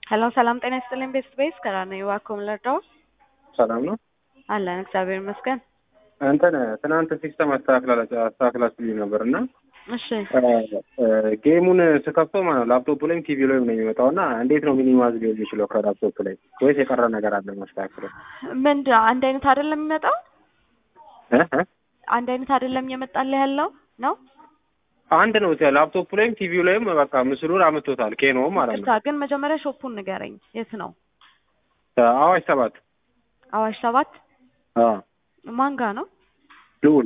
ሄሎ ሰላም ጤና ይስጥልኝ ቤስት ቤስ ከራነ ዋኮም ለርዳው ሰላም ነው አለን እግዚአብሔር ይመስገን። እንትን ትናንት ሲስተም አስተካክላችሁልኝ ነበር እና እሺ ጌሙን ስከፍተው ማለት ነው ላፕቶፕ ላይም ቲቪ ላይም ነው የሚመጣው እና እንዴት ነው ሚኒማይዝ ሊሆን የሚችለው ከላፕቶፕ ላይ ወይስ የቀረ ነገር አለ ማስተካከለው? ምንድን አንድ አይነት አይደለም የሚመጣው? እ እ አንድ አይነት አይደለም እየመጣልህ ያለው ነው? አንድ ነው ላፕቶፕ ላይም ቲቪው ላይም በቃ ምስሉን አምጥቶታል ኬኖ ማለት ቅርታ ነው። ግን መጀመሪያ ሾፑን ንገረኝ። የት ነው? አዋሽ ሰባት አዋሽ ሰባት አዎ ማን ጋ ነው? ልዑል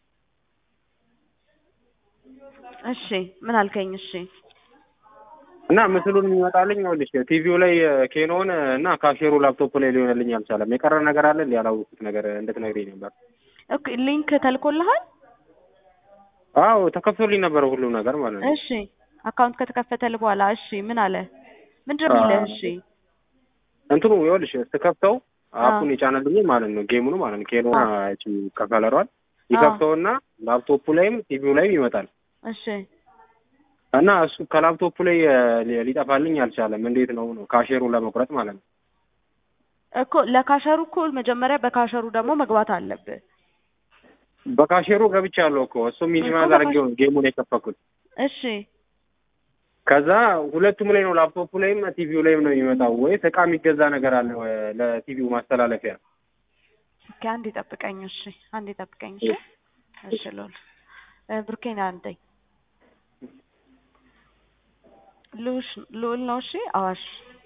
እሺ ምን አልከኝ? እሺ እና ምስሉን የሚመጣልኝ ይኸውልሽ ቲቪው ላይ ኬኖን እና ካሼሩ ላፕቶፕ ላይ ሊሆንልኝ አልቻለም። የቀረ ነገር አለ እንዲ ያላወኩት ነገር እንድትነግሪኝ ነበር። ኦኬ ሊንክ ተልኮልሃል? አዎ ተከፍቶልኝ ነበረ ሁሉም ነገር ማለት ነው። እሺ አካውንት ከተከፈተልህ በኋላ እሺ ምን አለ? ምንድን ነው የሚልህ? እሺ እንትኑ ይኸውልሽ ስከፍተው አፑን የጫነልኝ ማለት ነው ጌሙን ማለት ነው ኬኖ እቺ ከከለሯል ይከፍተውና ላፕቶፑ ላይም ቲቪው ላይም ይመጣል እሺ እና እሱ ከላፕቶፑ ላይ ሊ- ሊጠፋልኝ አልቻለም። እንዴት ነው ነው ካሼሩን ለመቁረጥ ማለት ነው። እኮ ለካሸሩ እኮ መጀመሪያ በካሸሩ ደግሞ መግባት አለብህ። በካሼሩ ገብቻለሁ እኮ እሱ ሚኒማይዝ አድርጌው ነው ጌሙን የከፈኩት። እሺ ከዛ ሁለቱም ላይ ነው ላፕቶፑ ላይም ቲቪው ላይም ነው የሚመጣው። ወይስ እቃ የሚገዛ ነገር አለ ወይ ለቲቪው ማስተላለፊያ? ኦኬ አንዴ ጠብቀኝ። እሺ አንዴ ጠብቀኝ። እሺ እሺ ሎል እ ብሩኬን አንደኝ ሉሽ ሉል ነው። እሺ አዋሽ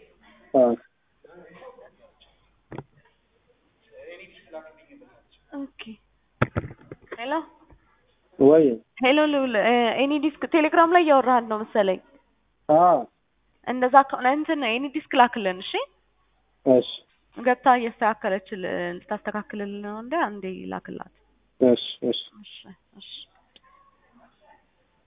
ኦኬ ሄሎ ወይ ሄሎ ሉል ኤኒ ዲስክ ቴሌግራም ላይ እያወራህን ነው መሰለኝ። አዎ እንደዛ ከሆነ እንትን ኤኒ ዲስክ ላክልን። እሺ እሺ ገብታ እያስተካከለችል ልታስተካክልልን ነው እንደ አንዴ ላክላት። እሺ እሺ እሺ እሺ